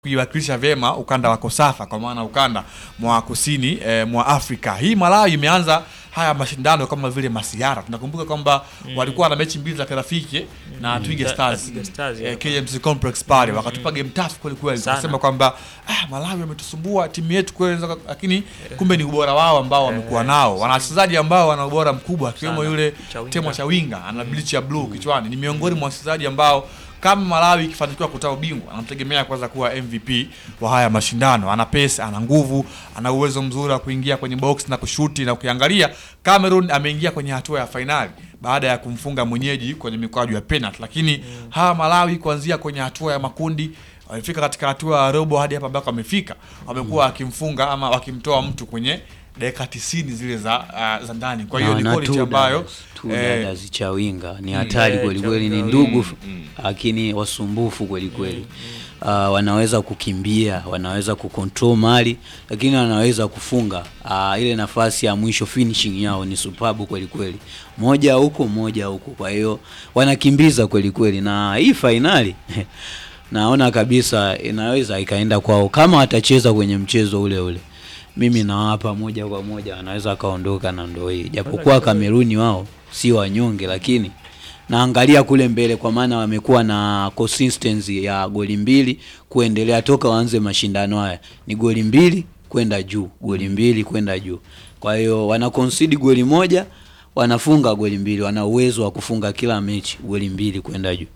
kuiwakilisha vyema ukanda wa Kosafa kwa maana ukanda mwa kusini eh, mwa Afrika. Hii Malawi imeanza haya mashindano kama vile masiara. Tunakumbuka kwamba walikuwa na mechi mbili za kirafiki na Twiga Ta- Stars, Twiga Stars, eh, yeah. KMC Complex pale wakatupa game tough kweli kweli, Sana. tukasema kwamba ah, Malawi wametusumbua timu yetu kweli, lakini kumbe ni ubora wao ambao wamekuwa nao. Wana wachezaji ambao wana ubora mkubwa akiwemo Sana. yule Chawinga. Temwa Chawinga ana bleach ya blue kichwani, ni miongoni mwa wachezaji ambao kama Malawi ikifanikiwa kutoa ubingwa anamtegemea kwanza kuwa MVP wa haya mashindano. Ana pesa, ana nguvu, ana uwezo mzuri wa kuingia kwenye box na kushuti. Na ukiangalia Cameroon ameingia kwenye hatua ya fainali baada ya kumfunga mwenyeji kwenye mikwaju ya penalty, lakini hawa Malawi kuanzia kwenye hatua ya makundi wamefika katika hatua ya robo hadi hapa ambako wamefika, wamekuwa wakimfunga ama wakimtoa mtu kwenye dakika 90 zile za uh, za ndani. Kwa hiyo ni na quality two ambayo dadas, two eh, dadas Chawinga ni hatari Eh, kweli kweli, ni Chawinga, ndugu mm. lakini wasumbufu kweli kweli. Uh, wanaweza kukimbia, wanaweza kucontrol mali, lakini wanaweza kufunga. Uh, ile nafasi ya mwisho finishing yao ni superb kweli kweli, moja huko moja huko. Kwa hiyo wanakimbiza kweli kweli, na hii fainali naona kabisa inaweza ikaenda kwao kama watacheza kwenye mchezo ule ule. Mimi nawapa moja kwa moja, wanaweza kaondoka na ndo hii, japokuwa Kameruni wao si wanyonge, lakini naangalia kule mbele, kwa maana wamekuwa na consistency ya goli mbili kuendelea toka waanze mashindano haya, ni goli mbili kwenda juu, goli mbili kwenda juu. Kwa hiyo wana concede goli moja, wanafunga goli mbili, wana uwezo wa kufunga kila mechi goli mbili kwenda juu.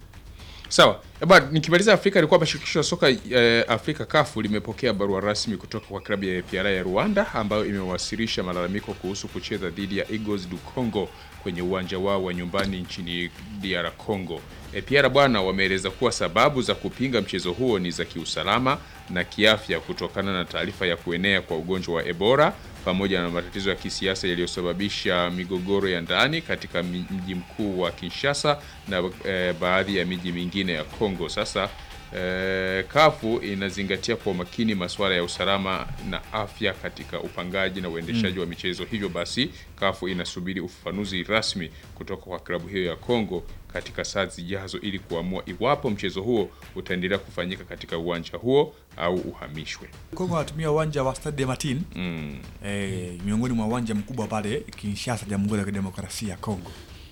Sawa. Eba, nikimaliza Afrika ni kwamba shirikisho la soka eh, Afrika kafu limepokea barua rasmi kutoka kwa klabu ya APR ya Rwanda ambayo imewasilisha malalamiko kuhusu kucheza dhidi ya Eagles du Congo kwenye uwanja wao wa nyumbani nchini DR Congo. APR bwana wameeleza kuwa sababu za kupinga mchezo huo ni za kiusalama na kiafya kutokana na taarifa ya kuenea kwa ugonjwa wa Ebola pamoja na matatizo ya kisiasa yaliyosababisha migogoro ya ndani katika mi- mji mkuu wa Kinshasa na eh, baadhi ya miji mingine ya Kongo. Sasa eh, kafu inazingatia kwa umakini masuala ya usalama na afya katika upangaji na uendeshaji wa michezo. Hivyo basi, kafu inasubiri ufafanuzi rasmi kutoka kwa klabu hiyo ya Kongo katika saa zijazo ili kuamua iwapo mchezo huo utaendelea kufanyika katika uwanja huo au uhamishwe. Kongo wanatumia uwanja wa Stade de Martin Mm. eh, miongoni mwa uwanja mkubwa pale Kinshasa, Jamhuri ya Kidemokrasia ya Kongo.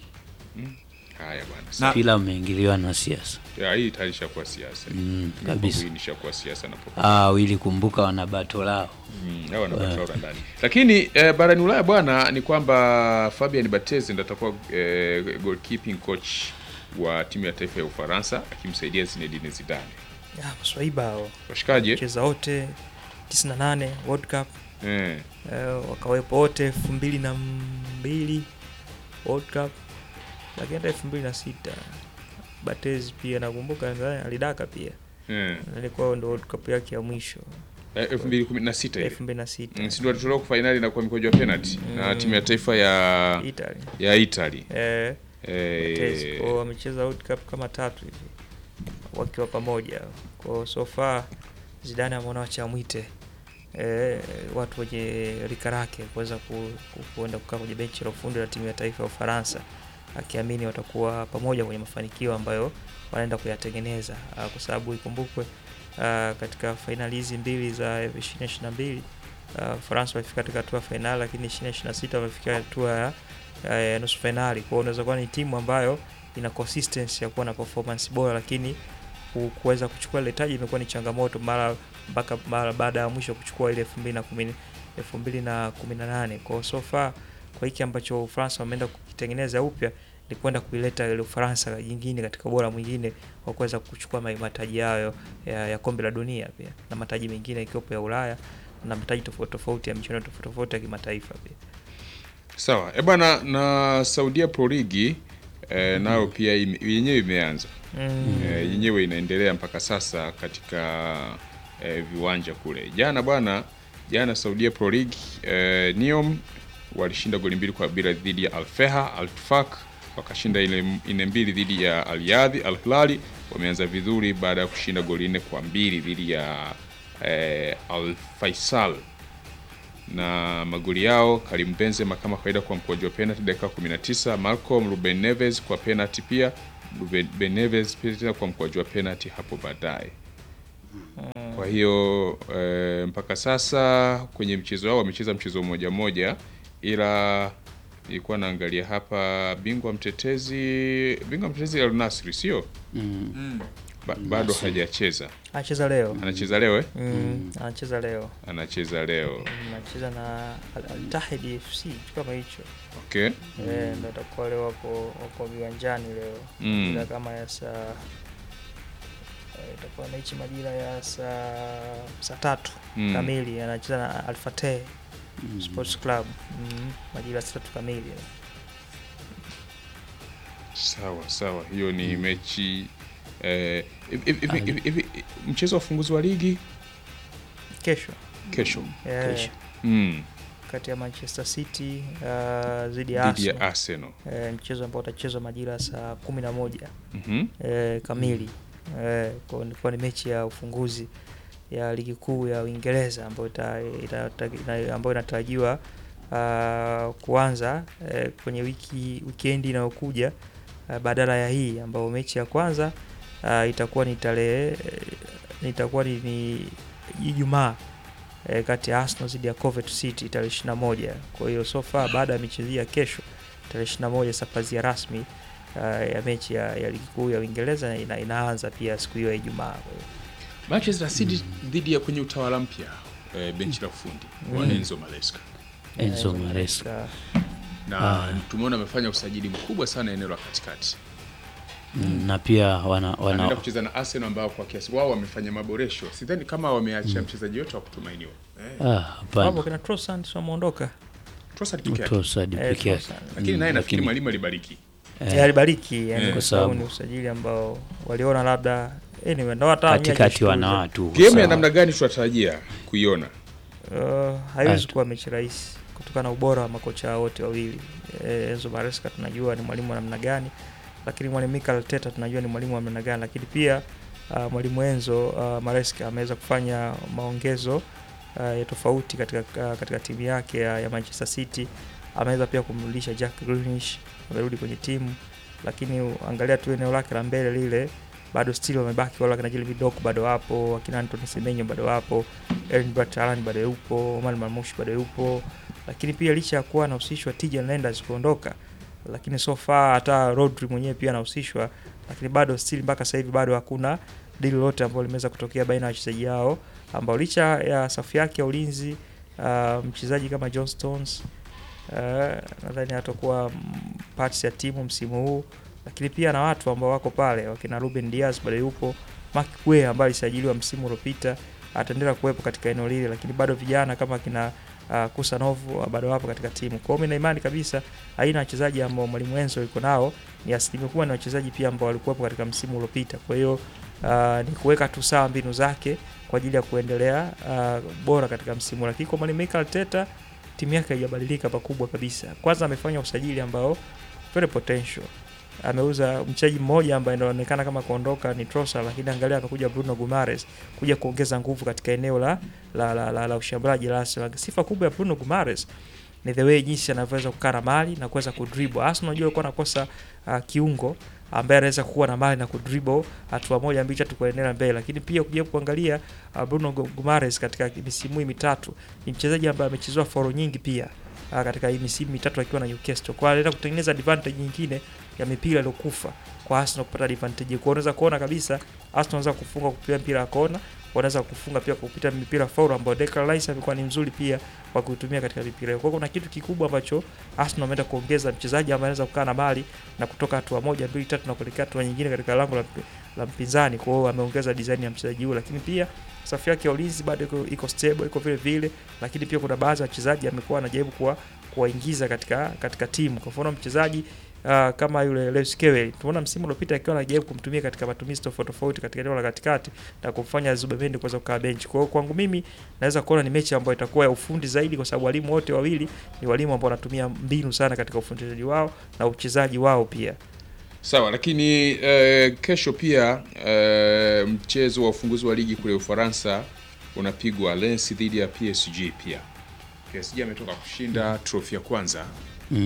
Haya bwana. Na- Mpira umeingiliwa na siasa Ya, hii tayari ishakuwa siasa. Mm, Hii kabisa. Hii nishakuwa siasa na popo. ah, wili kumbuka wana bato lao Mm, hawa na Barcelona ndani. Lakini eh, barani Ulaya bwana ni kwamba Fabian Barthez ndiye atakuwa eh, goalkeeping coach wa timu ya taifa ya Ufaransa akimsaidia Zinedine Zidane. Ya, Waswaiba hao Washikaje? cheza wote 98 World Cup Eh. eh, wakawepo wote elfu mbili na mbili World Cup, lakini hata elfu mbili na sita Batezi pia nakumbuka nadhani alidaka pia, Eh. ilikuwa ndo World Cup yake ya mwisho Eh, 2016 ile. elfu mbili na sita Mm, si ndio walitolewa kwa finali na kwa mikojo ya penalty na timu ya taifa ya Italy ya Italy. eh, Batezi Eh, kwao wamecheza World Cup kama tatu hivi wakiwa pamoja kwao, so far Zidane ameona wacha mwite eh, watu wenye rika lake kuweza ku, ku, kuenda kukaa kwenye benchi la ufundi la timu ya taifa ya Ufaransa akiamini watakuwa pamoja kwenye mafanikio ambayo wanaenda kuyatengeneza ah, kwa sababu ikumbukwe ah, katika fainali hizi mbili za 2022 uh, Ufaransa walifika katika hatua ya fainali, lakini 2026 wamefika hatua ya ya nusu fainali. Kwa hiyo unaweza kuwa ni timu ambayo ina consistency ya kuwa na performance bora, lakini ku- kuweza kuchukua ile taji imekuwa ni changamoto mara mpaka mara baada ya mwisho kuchukua ile 2010 2018. Kwa hiyo so far kwa hiki ambacho Ufaransa wameenda kukitengeneza upya ni kwenda kuileta ile Ufaransa nyingine katika ubora mwingine wa kuweza kuchukua ma- mataji yayo ya, ya kombe la dunia pia na mataji mengine ikiwepo ya Ulaya na mataji tofauti tofauti ya michuano tofauti tofauti ya kimataifa pia. Sawa. Eh bwana na Saudia Pro League eh, nayo pia ime- yenyewe imeanza. Mm. Eh, yenyewe inaendelea mpaka sasa katika eh, viwanja kule. Jana bwana, jana Saudia Pro League eh, Neom walishinda goli mbili kwa bila dhidi ya Al Feha, Al Tufak wakashinda ile ine mbili dhidi ya Al Yadhi, Al Hilali wameanza vizuri baada ya kushinda goli nne kwa mbili dhidi ya eh, Al Faisal na magoli yao Karim Benzema kama kawaida kwa mkwaju wa penalty dakika 19, Malcolm Ruben Neves kwa penalty pia Ruben Ben Neves pia tena kwa mkwaju wa penalty hapo baadaye. Kwa hiyo eh, mpaka sasa kwenye mchezo wao wamecheza mchezo mmoja mmoja, ila ilikuwa naangalia hapa, bingwa mtetezi bingwa mtetezi Al Nassr sio Mm. ba, bado hajacheza, anacheza leo anacheza leo eh? mm. anacheza leo anacheza leo Mm, anacheza na Al- Al Ittihad FC kitu kama hicho okay. Eh, ndo atakuwa leo wako wako viwanjani leo Mm. majira kama ya saa eh, itakuwa mechi majira ya saa saa tatu Mm. kamili anacheza na Alfateh Sports Club mm. majira ya saa tatu kamili Sawa sawa, hiyo ni mechi eh, hivi- hivi- hivi- hivi- mchezo wa ufunguzi wa ligi kesho kesho Eh, Kesho. mm. kati ya Manchester City uh, dhidi ya dhidi ya Arsenal Arsenal. eh, mchezo ambao utachezwa majira ya saa kumi na moja Mhm. eh, kamili eh, kwa ilikuwa ni mechi ya ufunguzi ya ligi kuu ya Uingereza ambayo ita, ita, ita, ambayo inatarajiwa uh, kuanza eh, kwenye wiki wikendi inayokuja uh, badala ya hii ambayo mechi ya kwanza uh, itakuwa ni tarehe eh, itakuwa ni, ni Ijumaa eh, kati ya Arsenal dhidi ya Coventry City tarehe 21. Kwa hiyo so far baada ya michezo hii ya kesho tarehe 21 safazia rasmi uh, ya mechi ya, ya ligi kuu ya Uingereza ina, inaanza pia siku hiyo ya Ijumaa. Kwa hiyo Manchester City dhidi ya kwenye utawala mpya eh, benchi la ufundi wa Mm. Enzo Maresca Enzo eh, Maresca. katika- na Ah. tumeona amefanya usajili mkubwa sana eneo la katikati. Mm, na pia wana, Anaenda wana kucheza na Arsenal ambao kwa kiasi wao wamefanya maboresho. Sidhani kama wameacha mchezaji yote wa kutumainiwa. ah, Wapo hapana kina Trossard sio wameondoka. Trossard peke yake. Trossard Eh, peke yake Trossard. Lakini Mm, naye nafikiri lakini- mwalimu alibariki. Eh, alibariki yani Eh. kwa Kwa sababu sababu- ni usajili ambao waliona labda anyway ndo hata katikati wana watu Game ya sawa. namna gani tunatarajia kuiona? Uh, haiwezi Atu. kuwa mechi rahisi kutokana na ubora wa makocha wote wawili. Eh, Enzo Maresca tunajua ni mwalimu wa namna gani, lakini mwalimu Mikel Arteta tunajua ni mwalimu wa namna gani, lakini pia uh, mwalimu Enzo uh, Maresca ameweza kufanya maongezo uh, ya tofauti katika, uh, katika timu yake ya, ya Manchester City. Ameweza pia kumrudisha Jack Grealish, amerudi kwenye timu, lakini angalia tu eneo lake la mbele lile bado still wamebaki wale wakina Jilly Vidok bado wapo, wakina Anthony Semenyo bado wapo, Erling Braut Haaland bado yupo, Omar Marmoush bado yupo, lakini pia licha ya kuwa anahusishwa Tijan Lenders kuondoka, lakini so far hata Rodri mwenyewe pia anahusishwa, lakini bado still mpaka sasa hivi bado hakuna deal lolote ambalo limeweza kutokea baina ya wachezaji hao ambao licha ya safu yake ya ulinzi uh, mchezaji kama John Stones uh, nadhani atakuwa mm, parts ya timu msimu huu, lakini pia na watu ambao wako pale wakina Ruben Diaz bado yupo, Mark Guehi ambaye alisajiliwa msimu uliopita ataendelea kuwepo katika eneo lile, lakini bado vijana kama kina uh, Kusanov uh, bado wapo katika timu. Kwa hiyo mimi na imani kabisa aina ya wachezaji ambao mwalimu Enzo yuko nao ni asilimia kubwa ni wachezaji pia ambao walikuwepo katika msimu uliopita. Kwa hiyo uh, ni kuweka tu sawa mbinu zake kwa ajili ya kuendelea uh, bora katika msimu, lakini kwa mwalimu Mikel Arteta timu yake haijabadilika pakubwa kabisa. Kwanza amefanya usajili ambao very potential ameuza mchezaji mmoja ambaye anaonekana kama kuondoka ni Trossard, lakini angalia amekuja Bruno Gumares kuja kuongeza nguvu katika eneo la la, la, la, la ushambuliaji la Arsenal. Sifa kubwa ya Bruno Gumares ni the way jinsi anavyoweza kukaa na mali na kuweza kudribble. Arsenal unajua alikuwa anakosa uh, kiungo ambaye anaweza kuwa na mali na kudribble hatua moja mbili tatu kuendelea mbele, lakini pia ukija kuangalia uh, Bruno Gu- Gumares katika misimu hii mitatu ni mchezaji ambaye amechezewa foro nyingi pia uh, katika hii misimu mitatu akiwa na Newcastle, kwa anaenda kutengeneza advantage nyingine ya mipira iliyokufa kwa Arsenal kupata advantage. Kwa unaweza kuona kabisa Arsenal wanaweza kufunga kupitia mpira wa kona, wanaweza kufunga pia kupitia mipira foul ambayo Declan Rice amekuwa ni mzuri pia kwa kutumia katika mipira hiyo. Kwa hiyo kuna kitu kikubwa ambacho Arsenal wameenda kuongeza mchezaji ambaye anaweza kukaa na mali na kutoka hatua moja mbili tatu na kuelekea hatua nyingine katika lango la, mpi- la mpinzani. Kwa hiyo ameongeza design ya mchezaji huyo, lakini pia safu yake ya ulinzi bado iko, iko stable iko vile vile, lakini pia kuna baadhi ya wachezaji amekuwa anajaribu kuwa kuwaingiza katika katika timu. Kwa mfano mchezaji uh, kama yule Lewis Skelly tumeona msimu uliopita akiwa anajaribu kumtumia katika matumizi tofauti tofauti katika eneo la katikati na kumfanya Zubemendi kuweza kukaa bench. Kwa hiyo kwangu mimi naweza kuona ni mechi ambayo itakuwa ya ufundi zaidi, kwa sababu walimu wote wawili ni walimu ambao wanatumia mbinu sana katika ufundishaji wao na uchezaji wao pia. Sawa, lakini eh, kesho pia eh, mchezo wa ufunguzi wa ligi kule Ufaransa unapigwa Lens dhidi ya PSG pia. PSG ametoka kushinda trophy ya kwanza mm.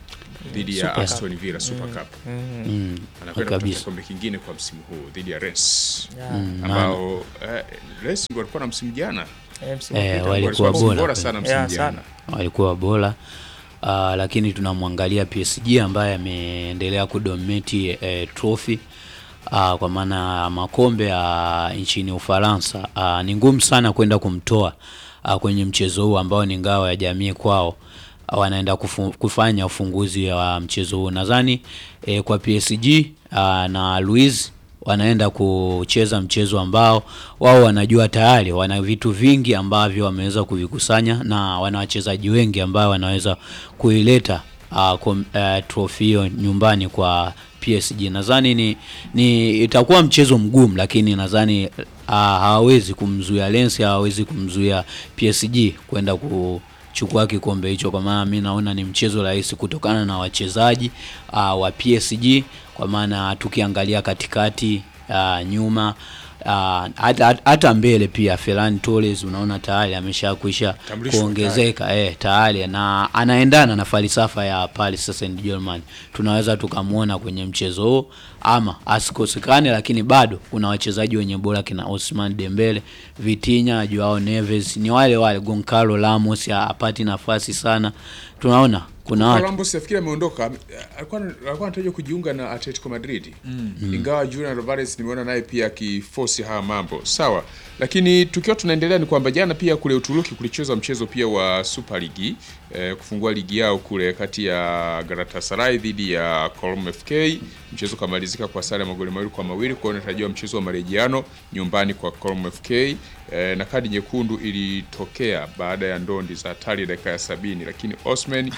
dhidi ya Super Aston Villa Super Cup. Mm. Mm, Anakwenda kutafuta kabisa. kombe kingine kwa msimu huu dhidi ya Rennes Yeah. Mm, ambao eh, Rennes ndio walikuwa na msimu jana. Eh, msimu Eh, uliopita. walikuwa Walikuwa bora bora kweli. sana msimu Yeah, jana. sana. walikuwa bora uh, lakini tunamwangalia PSG ambaye ameendelea kudominate eh, trophy uh, kwa maana ya makombe ya nchini Ufaransa uh, ni ngumu sana kwenda kumtoa uh, kwenye mchezo huu ambao ni ngao ya jamii kwao uh, wanaenda kufu, kufanya ufunguzi wa mchezo huu nadhani eh, kwa PSG uh, na Luis wanaenda kucheza mchezo ambao wao wanajua tayari wana vitu vingi ambavyo wameweza kuvikusanya na wana wachezaji wengi ambao wanaweza kuileta uh, kom, uh, trophy hiyo nyumbani kwa PSG. Nadhani ni, ni itakuwa mchezo mgumu, lakini nadhani uh, hawawezi kumzuia Lens, hawawezi kumzuia PSG kwenda kuchukua kikombe hicho, kwa maana mi naona ni mchezo rahisi kutokana na wachezaji uh, wa PSG, kwa maana tukiangalia katikati uh, nyuma uh, hata, hata mbele pia Ferran Torres unaona tayari ameshakwisha Tambulishwa kuongezeka eh, tayari na anaendana na falsafa ya Paris Saint-Germain. Tunaweza tukamwona kwenye mchezo huo ama asikosekane, lakini bado kuna wachezaji wenye bora kina Ousmane Dembele, Vitinha, Joao Neves, ni wale wale Goncalo Ramos hapati nafasi sana. Tunaona kuna watu Columbus nafikiri ameondoka, alikuwa alikuwa anatarajiwa kujiunga na Atletico Madrid ingawa Julian Alvarez nimeona naye pia akiforce haya mambo sawa, lakini tukiwa tunaendelea ni kwamba jana pia kule Uturuki kulichezwa mchezo pia wa Super League eh, kufungua ligi yao kule kati ya Galatasaray dhidi ya Colm FK. Mchezo ukamalizika kwa sare ya magoli mawili kwa mawili, kwa hiyo unatarajiwa mchezo wa marejeano nyumbani kwa Colm FK eh, na kadi nyekundu ilitokea baada ya ndondi za hatari dakika ya sabini, lakini Osman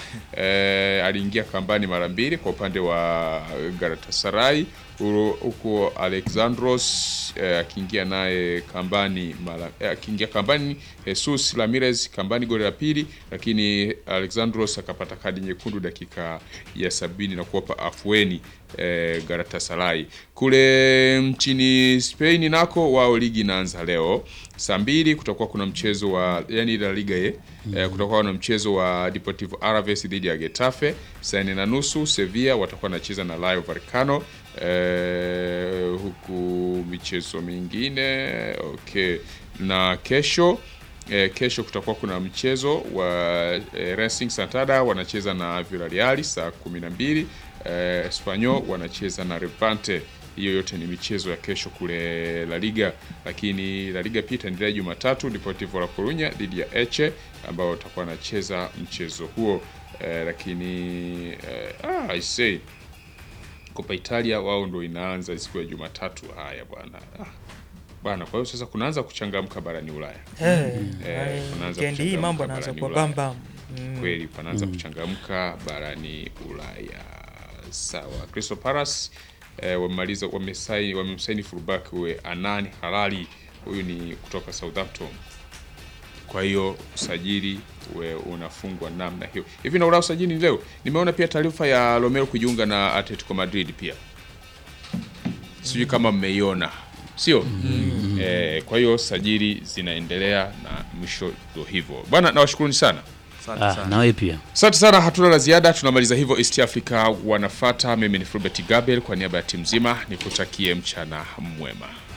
eh, aliingia kambani mara mbili kwa upande wa Galatasaray Uro- huku Alexandros eh, akiingia naye kambani mara eh, akiingia kambani Jesus Ramirez kambani goli la pili, lakini Alexandros akapata kadi nyekundu dakika ya sabini na kuwapa afueni eh, Galatasaray. Kule nchini Spain nako wao ligi inaanza leo saa mbili, kutakuwa kuna mchezo wa yani La Liga ye eh, kutakuwa na mchezo wa Deportivo Alaves dhidi ya Getafe saa nne na nusu. Sevilla watakuwa wanacheza na Rayo Vallecano eh, huku michezo mingine okay, na kesho eh, kesho kutakuwa kuna mchezo wa eh, Racing Santander wanacheza na Villarreal saa kumi na mbili eh, Espanyol wanacheza na Levante. Hiyo yote ni michezo ya kesho kule La Liga, lakini La Liga pia itaendelea Jumatatu, Deportivo La Coruña dhidi ya Eche ambao watakuwa wanacheza mchezo huo eh, lakini eh, ah, I say Copa Italia wao ndo inaanza siku ya Jumatatu. Haya bwana ah, bwana, kwa hiyo sasa kunaanza kuchangamka barani Ulaya Eh, Eh, yaani unaanza weekend hii kuchangamka mambo yanaanza barani kuwa Ulaya. bambam. Mm. kweli panaanza kuchangamka barani Ulaya. Sawa, Crystal Palace eh, wamemaliza wamesaini wamemsaini fullback we Anani Halali, huyu ni kutoka Southampton. Kwa hiyo usajili we unafungwa namna hiyo hivi. Na ula usajili ni leo, nimeona pia taarifa ya Romero kujiunga na Atletico Madrid pia, sijui kama mmeiona sio? Eh, kwa hiyo sajili zinaendelea na mwisho ndo hivyo bwana, nawashukuruni sana. Asante ah, sana. nawe pia Asante sana, hatuna la ziada. Tunamaliza hivyo East Africa wanafata. Mimi ni Fulbert Gabriel kwa niaba ya timu nzima, nikutakie mchana mwema.